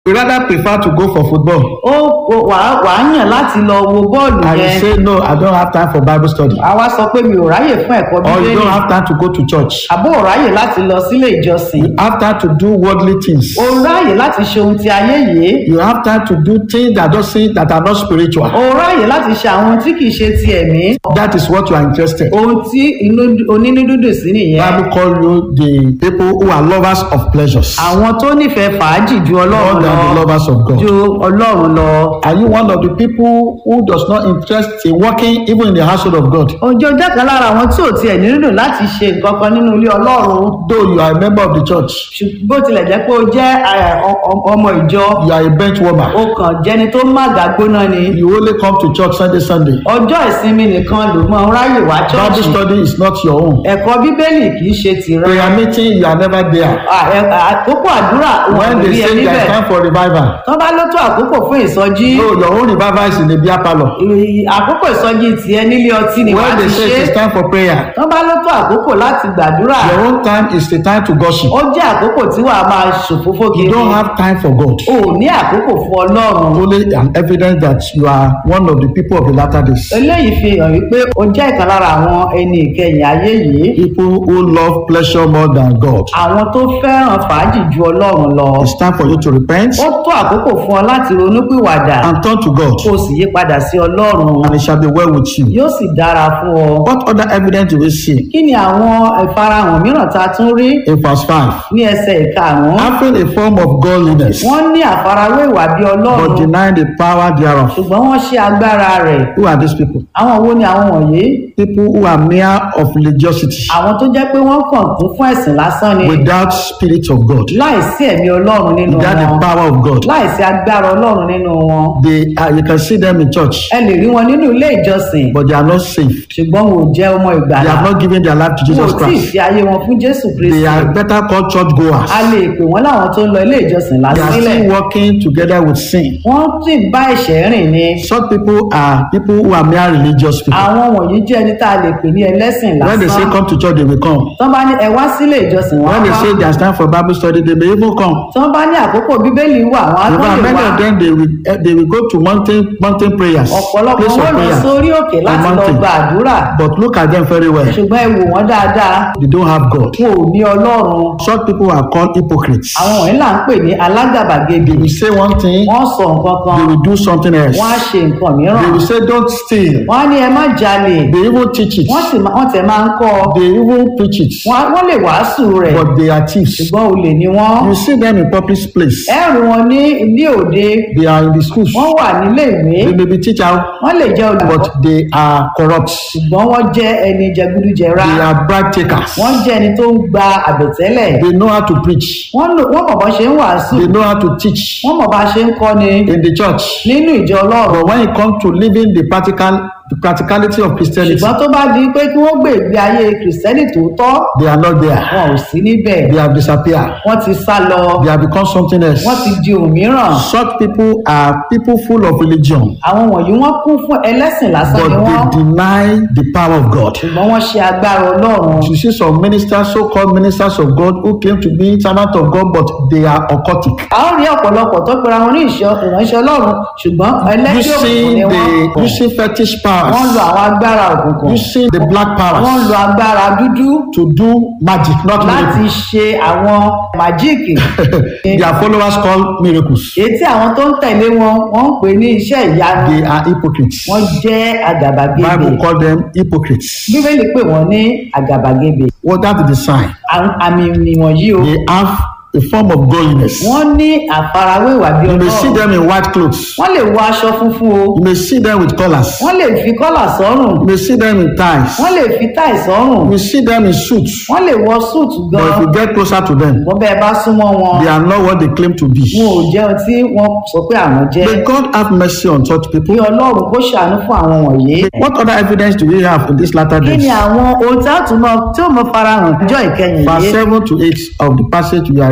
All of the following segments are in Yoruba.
We rather prefer to go for football. ó ó- wàá wàá yàn láti lọ wo bọ́ọ̀lù And you yẹn say, no, I don't have time for Bible study. àwa sọ pé mi ò ráyè fún ẹ̀kọ́ Or you bíbélì don't have time to go to church. àbó ò ráyè láti lọ sílé ìjọsìn You have time to do worldly things. ó ráyè láti ṣe ohun ti ayé yìí You have time to do things that don't seem that are not spiritual. ó ráyè láti ṣe àwọn ohun tí kìí ṣe ti ẹ̀mí That is what you are interested. ohun tí inú onínúdúdùn sí nìyẹn Bible call you the people who are lovers of pleasures àwọn tó nífẹ̀ẹ́ fàájì ju more ọlọ́run than the lọ lovers of God. ju ọlọ́run lọ Are you one of the people who does not interest in working even in the household of God? ọjọ́ ọjọ́ kan lára àwọn tí ò tiẹ̀ nílò láti ṣe nǹkan kan nínú ilé ọlọ́run Though you are a member of the church, ṣùgbọ́n bó tilẹ̀ jẹ́ pé ó jẹ́ eh, ọ- ọ- ọmọ ìjọ you are a bench warmer. ó kàn jẹni tó màgà gbóná ni You only come to church Sunday, Sunday. ọjọ́ ìsinmi nìkan ló mọ ráyè wá Bible ṣọ́ọ̀ṣì study is not your own. ẹ̀kọ́ bíbélì kì í ṣe tìrẹ Prayer meeting, you are never there. À- ẹ- àkókò àdúrà wọn When kò they rí ẹ say there is níbẹ̀ time for revival, tán bá ló tó àkókò fún ìsọjí no, your own revival is in the beer parlor. ì- àkókò ìsọjí tiẹ̀ nílé ọtí ni wàá When ti they say ṣe it is time for prayer, tán bá ló tó àkókò láti gbàdúrà your own time is the time to gossip. ó jẹ́ àkókò tí wàá máa ṣòfófó You kiri don't have time for God. o ò ní àkókò fún ọlọ́run Only an evidence that you are one of the people of the latter days. eléyìí fi hàn wípé o jẹ́ ìkan lára àwọn ẹni ìkẹyìn ayé yìí People who love pleasure more than God. àwọn tó fẹ́ràn fàájì ju ọlọ́run lọ It's time for you to repent ó tó àkókò fún ọ láti ronúpìwàdà and turn to God, kó o sì yí padà sí ọlọ́run and it shall be well with you. yóò sì dára fún ọ. What other evidence do we see kí ni àwọn ìfarahàn mìíràn tá a tún rí in verse 5? ní ẹsẹ̀ ìkarùn-ún Having a form of godliness, wọ́n ní àfarawé ìwà bí but ọlọ́run denying the power thereof. ṣùgbọ́n wọ́n ṣe agbára rẹ̀ Who are these people? àwọn wo ni àwọn wọ̀nyí People who are mere of religiosity àwọn tó jẹ́ pé wọ́n kàn kún fún ẹ̀sìn lásán ni without spirit of God, láìsí ẹ̀mí ọlọ́run nínú without the wọn power of God. láìsí agbára ọlọ́run nínú wọn They are, you can see them in church, ẹ lè rí wọn nínú ilé ìjọsìn but they are not saved. ṣùgbọ́n wọn ò jẹ́ ọmọ They ìgbàlà have not given their life to wọn Jesus ò tí ì Christ. fi ayé wọn fún jésù They kristi are better called church goers. a lè pè wọ́n láwọn tó ń lọ ilé ìjọsìn They are lásìlẹ̀ still working together with sin. wọ́n sì ń bá ẹ̀ṣẹ̀ rìn ni Such people are people who are mere religious people. àwọn wọ̀nyí jẹ́ ẹni tá a lè pè ní ẹlẹ́sìn When they say lásán come to church, they will come. tán bá ní ẹ wá sílé ìjọsìn wọn When they wá say there's time for Bible study, they may even come. tán bá ní àkókò bíbélì wà wọn á In tó fact, lè many wá of them they will eh, they will go to mountain mountain prayers, ọ̀pọ̀lọpọ̀ place of wọn lọ prayer. sórí òkè láti lọ mountain. gba àdúrà But look at them very well. ṣùgbọ́n ẹ wò wọ́n dáadáa They don't have God. wọn ò ní ọlọ́run Such people are called hypocrites. àwọn wọ̀nyí là ń pè ní alágàbàgebè They will say one thing, wọ́n sọ nǹkan kan they will do something else. wọ́n á ṣe nǹkan They mìíràn will say don't steal. wọ́n á ní ẹ má jalè They even teach it. wọ́n sì má- wọ́n tẹ̀ máa ń kọ́ ọ They even preach it. wọ́n á- wọ́n lè wàásù rẹ̀ But they are thieves. ṣùgbọ́n olè ni wọ́n You see them in public place. ẹ rí wọn ní ní òde They are in the schools. wọ́n wà nílé ìwé They may be teachers, wọ́n lè jẹ́ olùkọ́ but they are corrupt. ṣùgbọ́n wọ́n jẹ́ ẹni jẹgúdújẹrá They are bribe takers. wọ́n jẹ́ ẹni tó ń gba àbẹ̀tẹ́lẹ̀ They know how to preach. wọ́n lò- wọ́n mọ̀ bọ́ ṣe ń wàásù They know how to teach wọ́n mọ̀ bá ṣe ń kọ́ni in the church. nínú ìjọ ọlọ́run But when it comes to living the practical, the practicality of Christianity, ṣùgbọ́n tó bá di pé kí wọ́n gbé ìgbé ayé kìrìsìtẹ́nì tòótọ́ they are not there. wọn ò sí níbẹ̀ They have disappeared. wọ́n ti sá lọ They have become something else. wọ́n ti di òmíràn Such people are people full of religion, àwọn wọ̀nyí wọ́n kún fún ẹlẹ́sìn lásán but ni wọ́n they deny the power of God. ṣùgbọ́n wọ́n ṣe agbára ọlọ́run You see some ministers, so-called ministers of God, who claim to be servants of God, but they are occultic. a ó rí ọ̀pọ̀lọpọ̀ tó pera wọn ní ìṣọ́ ìránṣẹ́ ọlọ́run ṣùgbọ́n ẹlẹ́sìn òkùnkùn ni Using wọ́n the using fetish wọ́n powers, lo àwọn agbára òkùnkùn using the black wọ́n powers lo agbára dúdú to do magic, not láti miracles. ṣe àwọn màjíìkì Their followers call miracles. èyí tí àwọn tó ń tẹ̀lé wọn wọ́n ń pè ní iṣẹ́ ìyanu They are hypocrites. wọ́n jẹ́ àgàbàgebè Bible call them hypocrites. bíbélì pè wọ́n ní àgàbàgebè Well, that is the sign. Àwọn àmì nìwọ̀nyí o They have a form of godliness. wọ́n ní àfarawé ìwà bí You may see ọlọ́run them in white clothes. wọ́n lè wọ aṣọ funfun o You may see them with collars. wọ́n lè fi kọ́là sọ́rùn You may see them in ties. wọ́n lè fi táì sọ́rùn You may see them in suits. wọ́n lè wọ súùtù But if gan you get closer to them, wọ́n bẹ́ẹ̀ bá súnmọ́ wọn they are not what they claim to be. wọn ò jẹun tí wọ́n sọ pé àwọn jẹ́ May God have mercy on such kí people. ọlọ́run kó ṣàánú fún àwọn wọ̀nyí. What other evidence do we have in these latter kí ni days? àwọn ohun tí a tún mọ tí ó mọ farahàn ọjọ́ ìkẹyìn Verse yìí 7 to 8 of the passage we are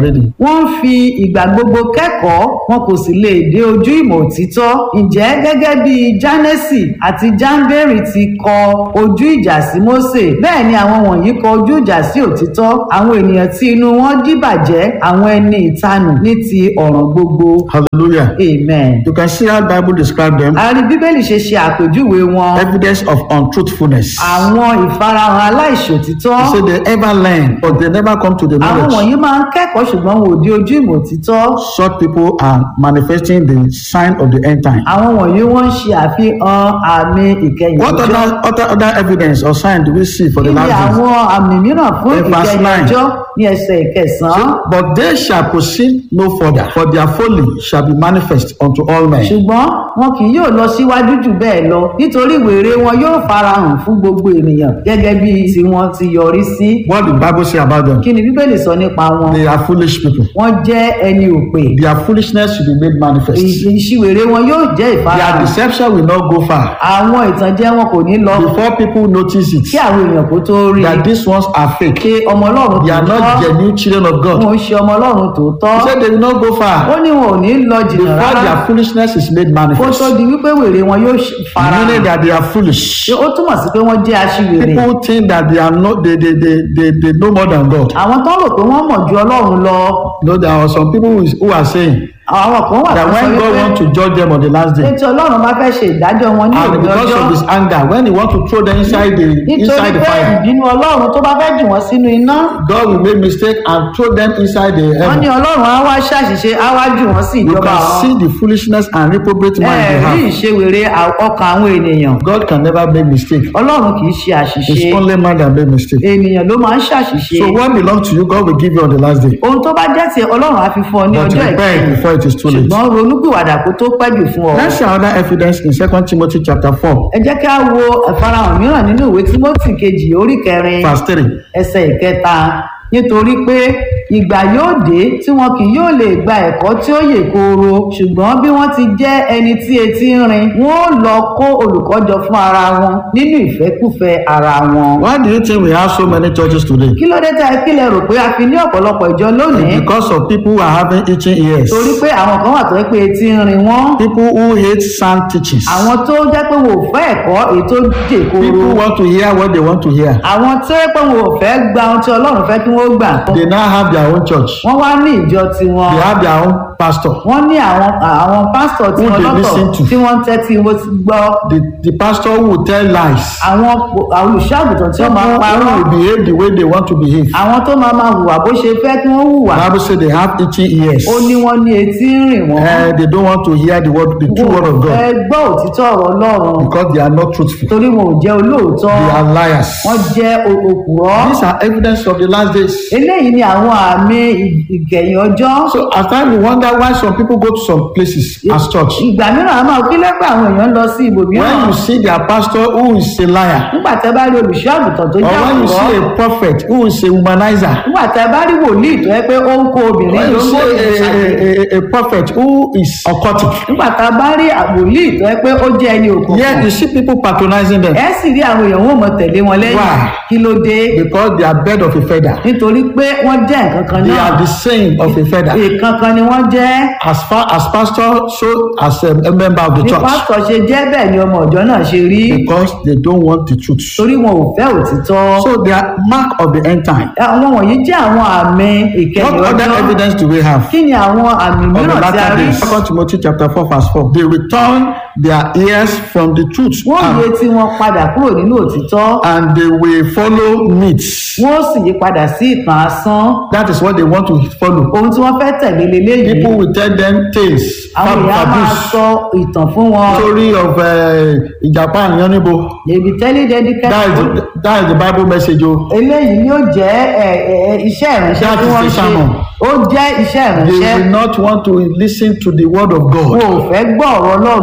studying. wọ́n ń fi ìgbà gbogbo kẹ́kọ̀ọ́ wọn kò sì lè dé ojú ìmọ̀ òtítọ́ ǹjẹ́ gẹ́gẹ́ bí jánẹ́sì àti jáńbẹ́rì ti kọ ojú ìjà sí mósè bẹ́ẹ̀ ni àwọn wọ̀nyí kọ ojú ìjà sí òtítọ́ àwọn ènìyàn tí inú wọn dìbàjẹ́ àwọn ẹni ìtanù ní ti ọ̀ràn gbogbo Hallelujah. amen. You can see how Bible describe them. a rí bíbélì ṣe ṣe àpèjúwe wọn Evidence of untruthfulness. àwọn ìfarahàn aláìṣòtítọ́ They say they ever learn, but they never come to the àwọn knowledge. wọ̀nyí máa ń kẹ́kọ̀ọ́ ṣùgbọ́n wọn ò dé ojú ìmọ̀ òtítọ́ Such people are manifesting the sign of the end time. àwọn wọ̀nyí wọ́n ń ṣe àfihàn àmì ìkẹyìn What ọjọ́ other, other, other evidence or sign do we see for kí the ni last days? àwọn àmì mìíràn fún In verse ìkẹyìn nine. ọjọ́ ní ẹsẹ̀ ìkẹsàn-án But they shall proceed no further, for their folly shall be manifest unto all men. ṣùgbọ́n wọn kì yóò lọ síwájú jù bẹ́ẹ̀ lọ nítorí wèrè wọn yóò farahàn fún gbogbo ènìyàn gẹ́gẹ́ bí tiwọn ti yọrí sí What the Bible say about them? kí ni bíbélì sọ nípa wọn They are foolish people. wọ́n jẹ́ ẹni òpè Their foolishness should be made manifest. Ì- ìṣiwèrè wọn yóò jẹ́ Their ìfarahàn deception will not go far. àwọn ìtànjẹ wọn kò ní lọ Before people notice kí it, àwọn èèyàn kó tó rí that these ones are fake. ṣe ọmọ ọlọ́run They are not tòótọ́ genuine children of God. wọn ò ṣe ọmọ ọlọ́run tòótọ́ He said they will not go ó far. ní wọn ò ní lọ jìnnà Before rárá their foolishness is made kó manifest. tó di wípé wèrè wọn yóò ṣe- farahàn Meaning that they are foolish. Ṣé ó túmọ̀ sí pé wọ́n jẹ́ aṣiwèrè People think that they are not they they they they, they know more than God. àwọn tó rò pé wọ́n mọ̀ ju ọlọ́run lọ You know, there are some people who, is, who are saying àwọn kan wà that tó sọ when God wípé wants to judge them on the last day, ètò ọlọ́run bá fẹ́ ṣe ìdájọ́ wọn ní and òní because ọjọ́ of his anger, when he wants to throw them inside the nítorí inside the pé fire, ìbínú ọlọ́run tó bá fẹ́ jù wọ́n sínú iná God will make mistake and throw them inside the wọ́n ní heaven. ọlọ́run á wá ṣàṣìṣe á wá jù wọ́n sí You ìjọba can ọ̀run see the foolishness and reprobate mind they ẹ̀ẹ́rí have. ìṣèwèrè à- ọkàn àwọn ènìyàn God can never make mistake. ọlọ́run kì í ṣe àṣìṣe It's only man that make mistake. ènìyàn ló máa ń ṣàṣìṣe So what belongs to you, God will give you on the last day. ohun tó bá jẹ́ tiẹ̀ ọlọ́run á fi fún ọ ní But ọjọ́ repent ìkẹyìn before it is too late. ṣùgbọ́n ronúpìwàdà kó tó pẹ́ jù fún ọ. Let's see another evidence in 2 Timothy chapter 4, ẹ jẹ́ kí a wo ìfarahàn mìíràn nínú ìwé tímọ́tì kejì orí kẹrin verse 3. ẹsẹ̀ ìkẹta nítorí pé ìgbà yóò dé tí wọn kì yóò lè gba ẹ̀kọ́ tí ó yè kooro ṣùgbọ́n bí wọ́n ti jẹ́ ẹni tí etí ń rin wọ́n ó lọ kó olùkọ́ jọ fún ara wọn nínú ìfẹ́kùfẹ́ ara wọn. Why do you think we have so many churches today? kí ló dé tá ẹ kílẹ̀ rò pé a fi ní ọ̀pọ̀lọpọ̀ ìjọ lónìí It's because of people who are having itching ears. torí pé àwọn kan wà tó yẹ pé etí ń rin wọ́n People who hate sound teachings. àwọn tó jẹ́ pé wọn ò fẹ́ ẹ̀kọ́ èyí tó jè kooro People want to hear what they want to hear. àwọn tó yẹ pé wọn ò fẹ́ gba ohun tí ọlọ́run fẹ́ kí wọ́n gbà They now have their own church. wọ́n wá ní ìjọ tiwọn They have their own pastor. wọ́n ní àwọn àwọn pásítọ̀ tí Who wọ́n they lọ́tọ̀ listen to. tí wọ́n ń tẹ́tí wọ́n ti gbọ́ The, the pastor who will tell lies. àwọn olùṣọ́àgùtàn tí wọ́n máa ń People parọ́ who will behave the way they want to behave. àwọn tó máa máa hùwà bó ṣe fẹ́ kí wọ́n hùwà Bible says they have itching ears. ó ní wọ́n ní etí ń rìn wọ́n Uh, they don't want to hear the word, the true word of wọn ò God fẹ́ gbọ́ òtítọ́ ọ̀rọ̀ ọlọ́run because they are not truthful. torí wọn ò jẹ́ olóòótọ́ They are liars. wọ́n jẹ́ o- òpùrọ́ These are evidence of the last days. eléyìí ni àwọn àmì ì- ìkẹyìn ọjọ́ So at times we wonder why some people go to some places as church. ìgbà mìíràn a máa kí lẹ́gbẹ̀ẹ́ àwọn èèyàn lọ sí ibòmíràn When you see their pastor who is a liar, nígbà tẹ́ bá rí olùṣọ́ àgùntàn tó or jẹ́ when you òpùrọ́ see a prophet who is a womanizer, nígbà tẹ́ bá rí wòlíì tó yẹ pé ó ń kó obìnrin when ló you ń see kó a, obìnrin ṣàgbé a, a, a prophet who is occultic, nígbà tá a bá rí wòlíì tó yẹ pé ó jẹ́ ẹni òkùnkùn yet you see people patronizing them ẹ sì rí àwọn èèyàn wọn mọ tẹ̀lé wọn lẹ́yìn Why? kí ló dé because they are bed of a feather. nítorí pé wọ́n jẹ́ nǹkan kan They náà are the same of a feather. nǹkan kan ni wọ́n jẹ́ As far as pastor, so as a, a member of the bí church, pásítọ̀ ṣe jẹ́ bẹ́ẹ̀ ni ọmọ ọ̀jọ́ náà ṣe rí because they don't want the truth. torí wọn ò fẹ́ òtítọ́ So they are mark of the end time. àwọn wọ̀nyí jẹ́ àwọn àmì ìkẹyìn What other ọjọ́ evidence do we have? kí ni àwọn àmì of the mìíràn tí a latter rí days. Second Timothy chapter 4 verse 4. They return their ears from the truth wọ́n and, yé tí wọ́n padà kúrò nínú òtítọ́ and they will follow myths. wọ́n sì yí padà sí ìtàn asán That is what they want to follow. ohun tí wọ́n fẹ́ tẹ̀lé leléyìí People will tell them tales, àwọn fab- èèyàn máa fables, sọ ìtàn fún wọn story of uh, Japan Yanibo. èbí tẹ́lẹ̀ dẹ́díkẹ́ That is, the, that is the Bible message. Oh. eléyìí ni ó jẹ́ ẹ, ẹ, ẹ, iṣẹ́ ìránṣẹ́ That tí is wọ́n the ṣe sermon. ó jẹ́ iṣẹ́ They ìránṣẹ́ will not want to listen to the word of wọn God. ò fẹ́ gbọ́ ọ̀rọ̀ ọlọ́run mọ́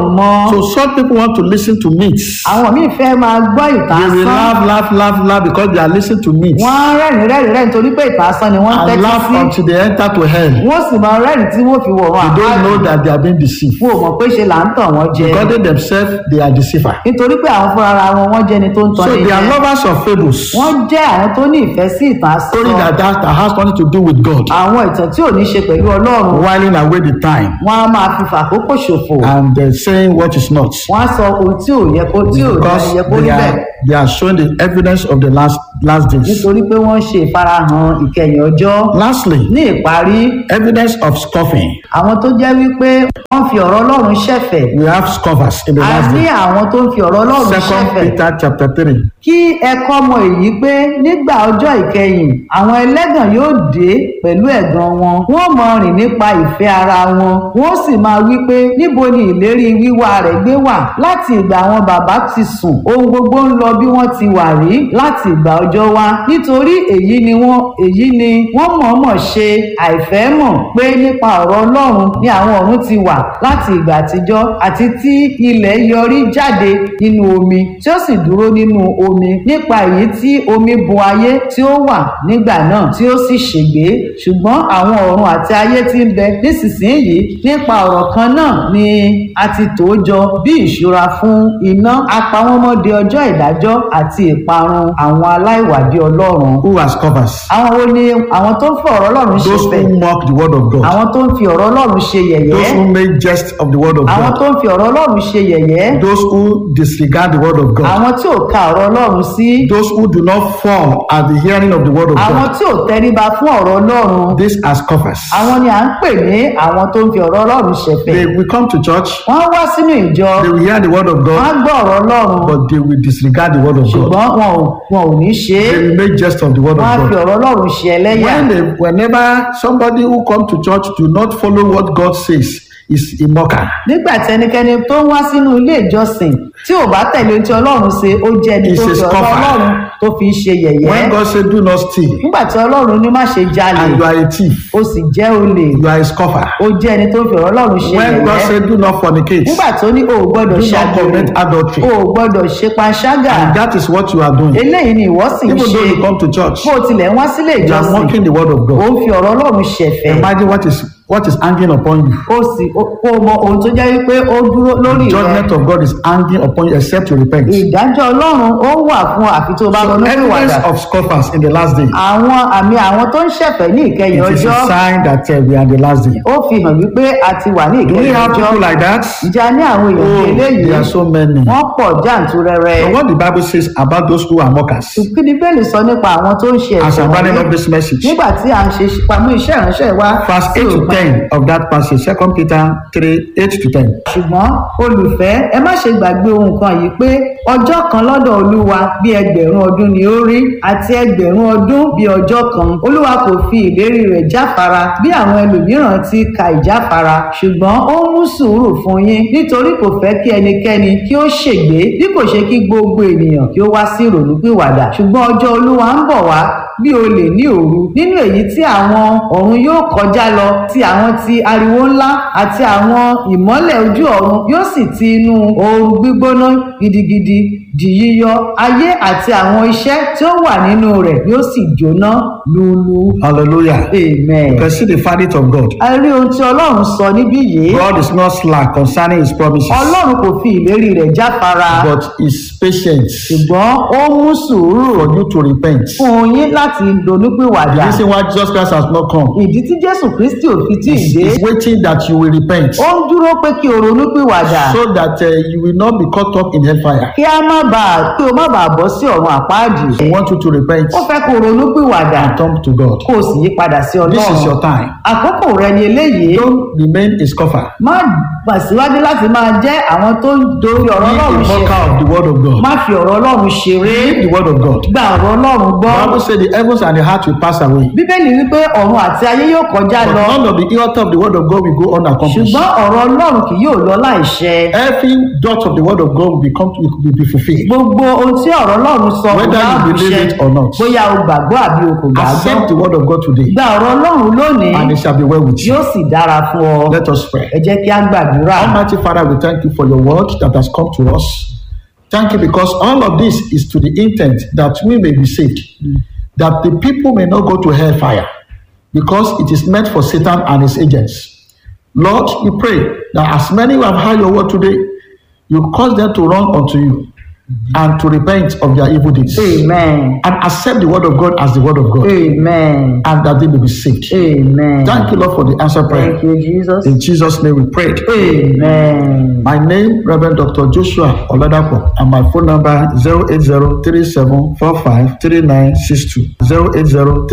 wọn So some people want to listen to myths. àwọn míì fẹ́ máa gbọ́ ìtàn They will asán laugh, laugh, laugh, laugh because they are listening to myths. wọ́n rẹ́rìn rẹ́rìn rẹ́rìn torí pé ìtàn asán ni wọ́n ń And tẹ́tí laugh sí until they enter to hell. wọ́n sì máa rẹ́rìn tí wọ́n fi wọ̀run They don't know àpáàdì that they are being deceived. wọn ò mọ̀ pé ṣe là ń tàn wọ́n jẹ Because they themselves, they are deceiver. nítorí pé àwọn fúnra ara wọn wọ́n jẹ́ni tó ń tan So ní they are jẹ lovers of fables. wọ́n jẹ́ àwọn tó ní ìfẹ́ sí ìtàn Story asán that, that, that has nothing to do with God. àwọn ìtàn tí ò ní ṣe pẹ̀lú ọlọ́run Whiling away the time wọ́n á máa fi fàkókò ṣòfò and uh, saying what is not. wọ́n á sọ ohun tí ò yẹ kó tí ò Because yẹ kó rí they bẹ́ẹ̀ are, they are showing the evidence of the last, last days. nítorí pé wọ́n ń ṣe ìfarahàn ìkẹyìn ọjọ́ Lastly, ní ìparí evidence of scoffing. àwọn tó jẹ́ wípé wọ́n fi ọ̀rọ̀ ọlọ́run ṣẹ̀fẹ̀ We have scoffers in the a last ní days. àwọn tó ń fi ọ̀rọ̀ ọlọ́run Second ṣẹ̀fẹ̀ Peter chapter 3. kí ẹ kọ́ mọ èyí pé nígbà ọjọ́ ìkẹyìn àwọn ẹlẹ́gàn yóò dé pẹ̀lú ẹ̀gàn wọn wọ́n mọ rìn nípa ìfẹ́ ara wọn wọ́n sì máa wí pé níbo ni ìlérí wíwá rẹ̀ gbé wà láti ìgbà àwọn bàbá ti sùn ohun gbogbo ń lọ bí wọ́n ti wà rí láti ìgbà ọjọ́ wa nítorí èyí ni wọ́n èyí ni wọ́n mọ̀ọ́mọ̀ ṣe àìfẹ́ mọ̀ pé nípa ọ̀rọ̀ ọlọ́run ni àwọn ọ̀run ti wà láti ìgbà àtijọ́ àti tí ilẹ̀ yọrí jáde nínú omi tí ó sì dúró nínú omi nípa èyí tí omi bo ayé tí ó wà nígbà náà tí ó sì ṣègbé ṣùgbọ́n àwọn ọ̀run àti ayé tí ń bẹ nísinsìnyí nípa ọ̀rọ̀ kan náà ni a ti tò ó jọ bí ìṣúra fún iná apawọ́mọdé ọjọ́ ìdájọ́ àti ìparun àwọn aláìwàdí ọlọ́run Who are scoffers? àwọn wo ni àwọn tó ń fi ọ̀rọ̀ ọlọ́run ṣe Those fẹ̀ who mock the word of God. àwọn tó ń fi ọ̀rọ̀ ọlọ́run ṣe Those yẹ̀yẹ́ who make jest of the word of àwọn God. tó ń fi ọ̀rọ̀ ọlọ́run ṣe yẹ̀yẹ́ Those who disregard the word of God. àwọn tí ò ka ọ̀rọ̀ ọlọ́run sí Those who do not fall at the hearing of the word of àwọn God. tí ò tẹríba fún ọ̀rọ̀ ọlọ́run These are scoffers. àwọn ni à ń pè ní àwọn tó ń fi ọ̀rọ̀ ọlọ́run ṣẹ̀fẹ̀ They will come to church, wọ́n wá sínú ìjọ they will hear the word of wọ́n God, gbọ́ ọ̀rọ̀ ọlọ́run but they will disregard the word of God. ṣùgbọ́n wọn ò wọn ò ní ṣe é They will make jest of the word wọ́n á of fi God. ọ̀rọ̀ ọlọ́run ṣe ẹlẹ́yà When they, whenever somebody who come to church do not follow what God says, is a mocker. nígbà tí ẹnikẹ́ni tó ń wá sínú ilé ìjọsìn tí ò bá tẹ̀lé ohun tí ọlọ́run ṣe ó jẹ́ ẹni He's tó a fi ọ̀rọ̀ scoffer. ọlọ́run tó fi ń ṣe yẹ̀yẹ́ When God say do not steal, nígbà tí ọlọ́run ní má ṣe jalè and you are a thief, ó sì jẹ́ olè you are a scoffer. ó jẹ́ ẹni tó fi ọ̀rọ̀ ọlọ́run ṣe When God yẹ̀yẹ́ say do not fornicate, nígbà tó ní o ò gbọ́dọ̀ do not ṣàgbèrè commit adultery, o ò gbọ́dọ̀ ṣe panṣágà and that is what you are doing. eléyìí ni ìwọ sì ń Even ṣe though you come to church, bó o tilẹ̀ ń wá sílé you are ìjọsìn mocking the word of ó God. ń fi ọ̀rọ̀ ọlọ́run ṣẹ̀fẹ̀ Imagine what is what is hanging upon you. ó sì ó- kó o mọ ohun tó jẹ́ wípé ó dúró lórí rẹ Judgment of God is hanging upon you except you repent. ìdájọ́ ọlọ́run ó wà fún àfi tó bá ronú pìwàdà Evidence of scoffers in the last day. àwọn àmì àwọn tó ń ṣẹ̀fẹ̀ ní ìkẹyìn It is ọjọ́ a sign that uh, we are in the last day. ó fi hàn wípé a ti wà ní Do we ìkẹyìn have ọjọ́ people like that? ìjà ní àwọn èèyàn Oh, bíi eléyìí there are so many. wọ́n pọ̀ jàǹtúrẹrẹ So what the Bible says about those who are mockers, kí ni bẹ́ẹ̀lì sọ nípa àwọn tó ń ṣe as ẹ̀sìn I'm running up wọ̀nyí this message, nígbà tí à ń ṣe pamọ́ iṣẹ́ ìránṣẹ́ wa verse sí 8 to òpin. 10 of that passage, 2 Peter 3 8 to 10. ṣùgbọ́n olùfẹ́ ẹ má ṣe gbàgbé ohun kan yìí pé ọjọ́ kan lọ́dọ̀ olúwa bí ẹgbẹ̀rún ọdún ni ó rí àti ẹgbẹ̀rún ọdún bí ọjọ́ kan olúwa kò fi ìlérí rẹ̀ jáfara bí àwọn ẹlòmíràn ti ka ìjáfara ṣùgbọ́n ó mú sùúrù fún yín nítorí kò fẹ́ kí ẹnikẹ́ni kí ó ṣègbé bí kò ṣe kí gbogbo ènìyàn kí ó wá sí ìrònúpìwàdà ṣùgbọ́n ọjọ́ olúwa ń bọ̀ wá bí olè ní òru nínú èyí tí àwọn ọ̀run yóò kọjá lọ ti àwọn ti ariwo ńlá àti àwọn ìmọ́lẹ̀ ojú ọ̀run yóò sì ti inú ooru gbígbóná gidigidi di yíyọ ayé àti àwọn iṣẹ́ tí ó wà nínú rẹ̀ yóò sì jóná lulu Hallelujah. amen. You can see the verdict of God. a rí ohun tí ọlọ́run sọ níbí yìí God is not slack concerning his promises, ọlọ́run kò fi ìlérí rẹ̀ jáfara but is patient ṣùgbọ́n ó mú sùúrù for you to repent. fún yín láti The ronúpìwàdà reason why Jesus Christ has not come ìdí tí jésù kristi ò fi tí ì is dé is waiting that you will repent ó ń dúró pé kí o ronúpìwàdà so that uh, you will not be caught up in hellfire. kí a má bàa kí o má bàa bọ́ sí ọ̀run àpáàdì He wants you to repent ó fẹ́ kó o ronúpìwàdà and turn to God. kó o sì yí padà sí This is your ọlọ́run time. àkókò rẹ ni eléyìí Don't remain a scoffer. má gbà síwájú láti máa jẹ́ àwọn tó ń dorí Be ọ̀rọ̀ a ọlọ́run ṣe mocker of the word of God. má fi ọ̀rọ̀ ọlọ́run ṣeré Read the word of God. gba ọ̀rọ̀ ọlọ́run gbọ́ The Bible says the heavens and the heart will pass away. bíbélì wípé ọ̀run àti ayé yóò kọjá But lọ none of the author of the word of God will go unaccomplished. ṣùgbọ́n ọ̀rọ̀ ọlọ́run kì yóò lọ láìṣẹ Every dot of the word of God will become will be fulfilled. believe. gbogbo ohun tí ọ̀rọ̀ ọlọ́run sọ Whether kò you bá believe ṣẹ it or not. bóyá o gbàgbọ́ àbí o kò gbàgbọ́ Accept the word of God today, gba ọ̀rọ̀ ọlọ́run lónìí and it shall be well with you. yóò sì dára fún ọ Let us pray. ẹ jẹ́ kí á gbàdúrà Almighty Father, we thank you for your word that has come to us. Thank you because all of this is to the intent that we may be saved, that the people may not go to hellfire, because it is meant for Satan and his agents. Lord, we pray that as many who have heard your word today, you cause them to run unto you and to repent of their evil deeds amen and accept the word of God as the word of God, amen and that they may be saved. amen Thank you, Lord, for the answer prayer. thank you jesus In Jesus' name we prayed. amen. My name, Reverend Dr. Joshua Oladapo, and my phone number 08037453962.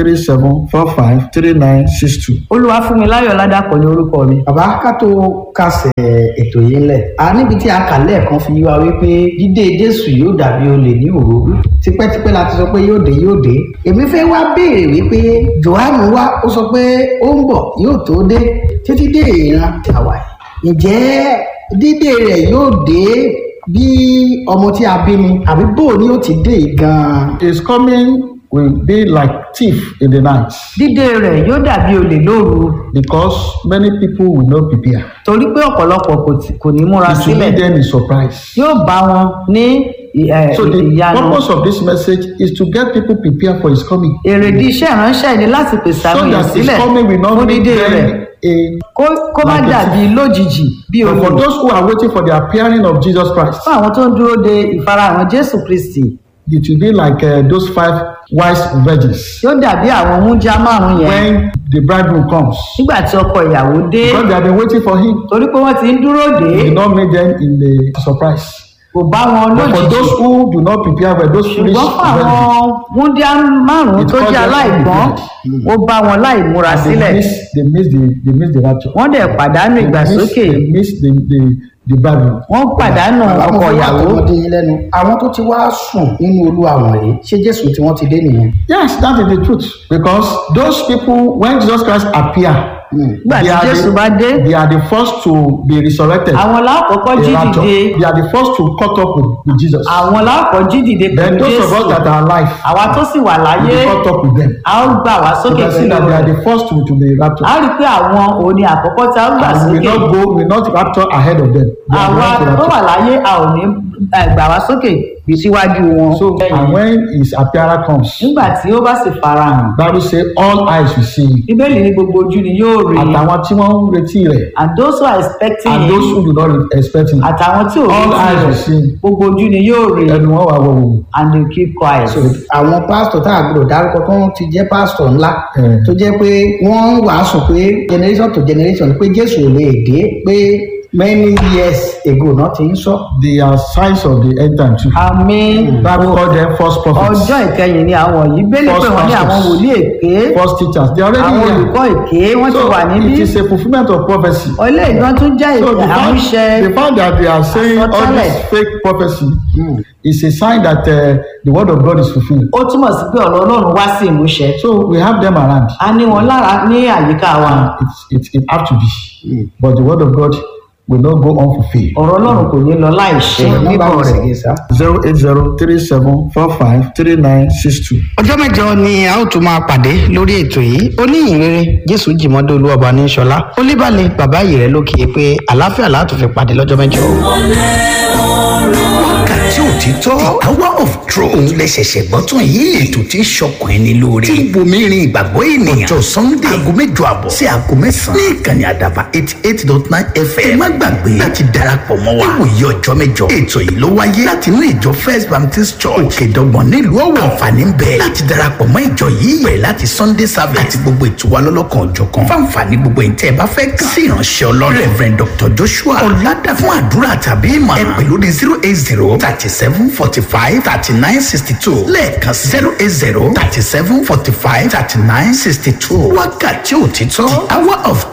08037453962. olúwafúnmiláyọ̀ ládàpọ̀ ní orúkọ mi bàbá ká tó kásẹ̀ ètò yìí ńlẹ̀ a níbi tí a kà lẹ́ẹ̀kan fi yí wa wípé dídé jésù yóò dàbí olè ní òru tipẹ́tipẹ́ la ti sọ pé yóò dé yóò dé èmi fẹ́ wá béèrè wípé johannu wá ó sọ pé ó ń bọ̀ yóò tó dé títí dé ìran tàwa yìí ǹjẹ́ dídé rẹ̀ yóò dé bí ọmọ tí a bí ni àbí bó ni ó ti dé yìí gan-an. His coming will be like thief in the night dídé rẹ̀ yóò dàbí olè lóru because many people will not prepare. torí pé ọ̀pọ̀lọpọ̀ kò tí- kò ní múra It will sílẹ̀ be them in surprise. yóò bá wọn ní ì- ẹ̀, So the ìyanu purpose of this message is to get people prepared for his coming. èrèdí iṣẹ́ ìránṣẹ́ ni láti pèsè So àwọn èèyàn that his sílẹ̀ coming will not fún be dídé rẹ̀ them in kó- kó má like a dàbí lójijì bí But for olè those who are waiting for the appearing of Jesus Christ, fún àwọn tó ń dúró de ìfarahàn jésù kristi it will be like uh, those five wise virgins. yóò dàbí àwọn mújá márùn yẹn When the bridegroom comes, nígbà tí ọkọ ìyàwó dé because they have been waiting for him, torí pé wọ́n ti ń dúró dé he did not meet them in the surprise. kò bá wọn But for lójijì those who do not prepare for those foolish ṣùgbọ́n fún virgins, àwọn múndíá márùn It tó caused jẹ́ them to be aláìgbọ́n prepared. ó bá wọn láì múra they sílẹ̀ miss, they miss the, they miss the rapture. wọ́n dẹ̀ pàdánù They miss, ìgbàsókè they miss the, the, the bridegroom. wọ́n pàdánù àwọn ọkọ fún wa ìyàwó tọmọdé yín lẹ́nu àwọn tó ti wá sùn nínú olúwa wọ̀nyí ṣé jésù tí wọ́n ti dé nìyẹn. Yes, that is the truth. Because those people, when Jesus Christ appear, nígbà they tí are, jésù bá dé the, they are the first to be resurrected. àwọn lákọ̀ọ́kọ́ jí the rapture. dìde They are the first to cut up with, with Jesus. àwọn lákọ̀ọ́ jí dìde Then pẹ̀lú those of jésù us that are alive, àwa tó sì wà we láyé will cut up with them. a ó gbà wá You sókè can see pẹ̀lú that they are rẹ̀ the first to, to be raptured. a rí i pé àwọn òní àkọ́kọ́ tí a ó gbà And we will sókè not go, we will not rapture ahead of them. They are àwa the ones to tó wà rapture. láyé a ò ní eh, gbà wá sókè bí síwájú wọn So, and when his appearance comes, nígbà tí ó bá sì farahàn Bible say all eyes will see him. bíbélì ní gbogbo ojú ni yóò rí i Àtàwọn tí wọ́n ń retí rẹ̀ and those who are expecting and those him who do not expect him. àtàwọn tí ò All retí eyes will rẹ̀ see him. gbogbo ojú ni yóò rí i Ẹnu wọn wà wọ̀wọ̀. and they keep quiet. àwọn pásítọ̀ tá a gbọ́dọ̀ dárúkọ tó ń ti jẹ́ pásítọ̀ ńlá Mm. tó jẹ́ pé wọ́n ń wàásù pé generation to generation pé jésù ò lè dé pé many years ago náà ti ń sọ. They are signs of the end time too. àmì Bible call them false prophets, ọjọ́ ìkẹyìn ni àwọn yìí bẹ́ẹ̀ pé wọ́n ní àwọn wòlíì èké false teachers. They are àwọn already here. olùkọ́ èké wọ́n ti So wà níbí it is a fulfillment of prophecy. ọlẹ́ ìgbọ́n tún jẹ́ So the fact, àmúṣe the fact that they are saying all Àsọtẹ́lẹ̀. this fake prophecy is a sign that uh, the word of God is fulfilled. ó túmọ̀ sí pé ọ̀rọ̀ ọlọ́run wá sí ìmúṣẹ So we have them around. a ní wọn lára ní àyíká wa It's, it, it have to be. But the word of God will not go unfulfilled. ọ̀rọ̀ ọlọ́run kò ní lọ láì ṣe nọ́mbà bíbọ̀ wọn sì rẹ̀ gé sá. zero eight zero three seven four five three nine six two. ọjọ́ mẹ́jọ ni a ó tún máa pàdé lórí ètò yìí oníyìnrere jésù jìmọ́dé olúwọba ní sọlá olíbàlẹ̀ bàbá yìí rẹ lókè pé àlàáfíà látò fi pàdé lọ́jọ́ mẹ́jọ. wákàtí òtítọ́ the hour of truth òun lè ṣẹ̀ṣẹ̀ gbọ́ tún yìí ètò tí ń ṣọkàn ẹni lóore tí ń bomi rin ìgbàgbọ́ ènìyàn ọjọ́ sunday aago mẹ́jọ àbọ̀ sí aago mẹ́sàn-án ní ìkànnì àdàbà eighty eight dot nine fm ẹ má gbàgbé láti darapọ̀ mọ́ wa níwòye ọjọ́ mẹ́jọ ètò yìí ló wáyé láti inú ìjọ first baptist church òkèdọ́gbọ̀n nílùú ọ̀wọ̀ àǹfààní ń bẹ láti darapọ̀ mọ́ ìjọ yìí bẹ̀rẹ̀ láti sunday service àti gbogbo ètò wa lọ́lọ́kan òjọ̀kan fáǹfààní gbogbo ìtẹ́ ẹ bá fẹ́ kàn sí ìránṣẹ́ ọlọ́run reverend dr joshua ọ̀làdà fún àdúrà tàbí ìmọ̀ ẹ pè lórí zero eight zero thirty seven forty five thirty nine sixty two lẹ́ẹ̀kan zero eight zero thirty seven forty five thirty nine sixty two wákàtí òtítọ́ the hour of